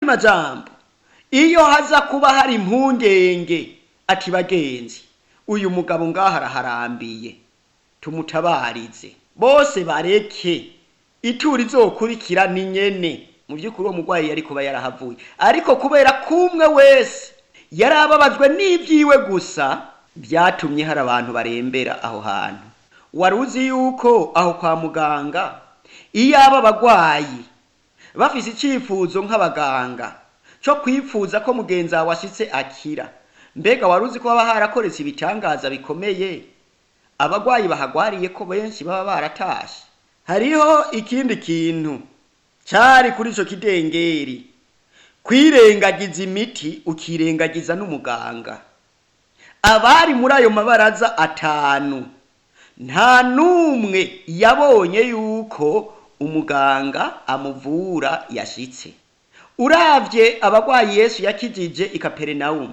majambo iyo haza kuba hari impungenge ati bagenzi uyu mugabo ngaho araharambiye tumutabarize bose bareke ituri izokurikira ni nyene mu by'ukuri uwo murwayi yari kuba yarahavuye ariko kubera kumwe wese yari ababajwe n'ibyiwe gusa byatumye hari abantu barembera aho hantu wari uzi yuko aho kwa muganga iyo aba abagwayi bafise icyifuzo nk'abaganga cyo kwifuza ko mugenzi wawe ashitse akira mbega wari uzi ko haba harakoretse ibitangaza bikomeye abagwayi bahagwariye ko benshi baba baratashe hariho ikindi kintu cyari kuri ico kidengeri kwirengagiza imiti ukirengagiza n'umuganga abari muri ayo mabaraza atanu nta n'umwe yabonye yuko umuganga amuvura yashitse uravye abagwayi yesu yakijije i kaperinawumu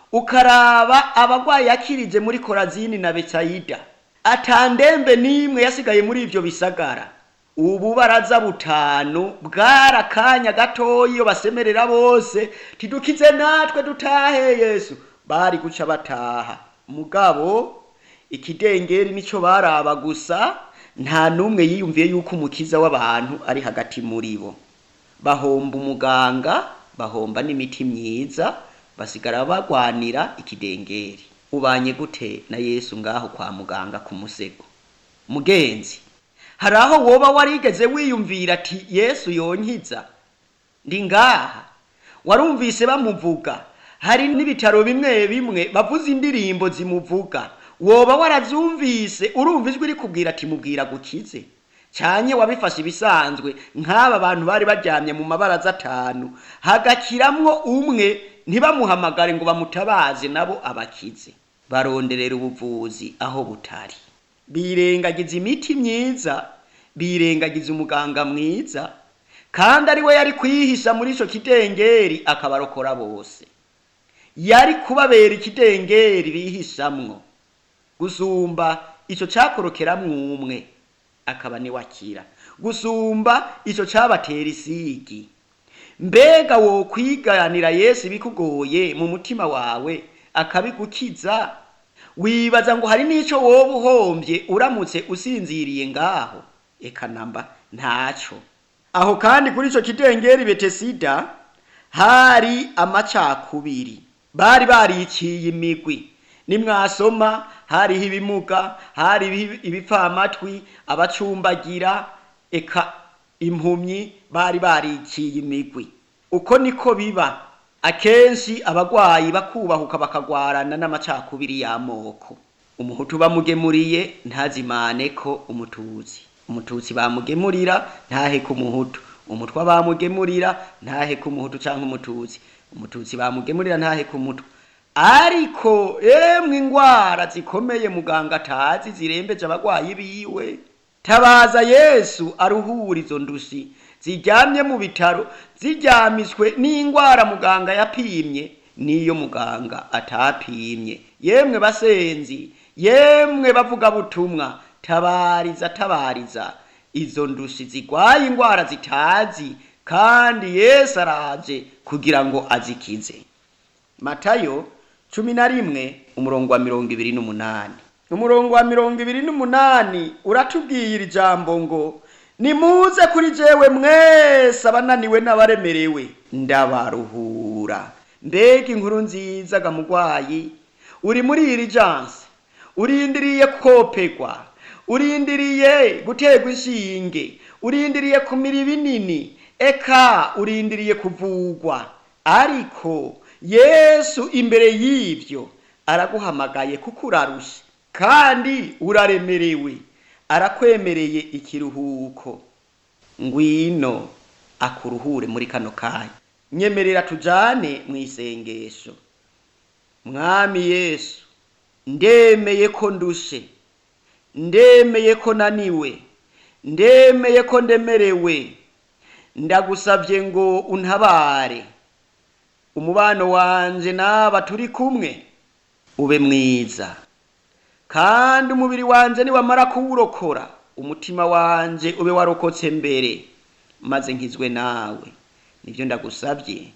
ukaraba abagwayi yakirije muri korazini na betsayida atandembe n'imwe yasigaye muri ivyo bisagara ubu baraza butanu bwarakanya gatoya iyo basemerera bose tidukize natwe dutahe yesu bari guca bataha mugabo ikidengeri nico baraba gusa nta n'umwe yiyumviye yuko umukiza w'abantu ari hagati muri bo bahomba umuganga bahomba n'imiti myiza basigara bagwanira ikidengeri ubanye gute na yesu ngaho kwa muganga ku musego mugenzi hari aho woba warigeze wiyumvira ati yesu yonkiza ndi ngaha warumvise bamuvuga hari n'ibitaro bimwe bimwe bavuza indirimbo zimuvuga woba waravyumvise urumva ijwi rikubwira ati mubwira gukize cyanye wabifashe ibisanzwe nk'aba bantu bari baryamye mu mabaraza atanu hagakiramwo umwe ntibamuhamagare ngo bamutabaze nabo abakize baronderera ubuvuzi aho butari birengagiza imiti myiza birengagiza umuganga mwiza kandi ari we yari kwihisha muri ico kidengeri akabarokora bose yari kubabera ikidengeri bihishamwo gusumba ico cakorokeramwo umwe akaba ni wakira gusumba ico cabatera isigi mbega wo kwiganira yesu ibikugoye mu mutima wawe akabigukiza wibaza ngo hari n'ico woba uhombye uramutse usinziriye ngaho eka namba ntaco aho kandi kuri ico kidengeri betesida hari amacakubiri bari bariciye imigwi nimwasoma hariho ibimuga hariho ibipfamatwi abacumbagira eka impumyi bari bariciye imigwi uko niko biba akenshi abagwayi bakubahuka bakagwarana n'amacakubiri y'amoko umuhutu bamugemuriye ntazimane ko umututsi umututsi bamugemurira ntahe ku muhutu umutwa bamugemurira ntahe ku muhutu canke umututsi umututsi bamugemurira ntahe ku mutwa ariko emwe ingwara zikomeye muganga atazi zirembeje abagwayi biwe tabaza yesu aruhura izo ndushi ziryamye mu bitaro ziryamiswe n'ingwara muganga yapimye niyo muganga atapimye yemwe basenzi yemwe bavuga butumwa tabariza tabariza izo ndushi zigwaye ingwara zitazi kandi yesu araje kugira ngo azikize matayo cumi na rimwe umurongo wa mirongo ibiri n'umunani umurongo wa mirongo ibiri n'umunani uratubwiye iri jambo ngo nimuze kuri jewe mwese abananiwe n'abaremerewe ndabaruhura mbega inkuru nziza ga mugwayi uri muri iri janse urindiriye kopegwa urindiriye guterwa inshinge urindiriye kumira ibinini eka urindiriye kuvugwa ariko yesu imbere y'ivyo araguhamagaye kuko urarushe kandi uraremerewe arakwemereye ikiruhuko ngwino akuruhure muri kano kanya nyemerera tujane mu isengesho mwami yesu ndemeye ko ndushe ndemeye ko naniwe ndemeye ko ndemerewe ndagusabye ngo untabare umubano wanje n'aba turi kumwe ube mwiza kandi umubiri wanje niwamara kuwurokora umutima wanje ube warokotse mbere maze nkizwe nawe nibyo ndagusabye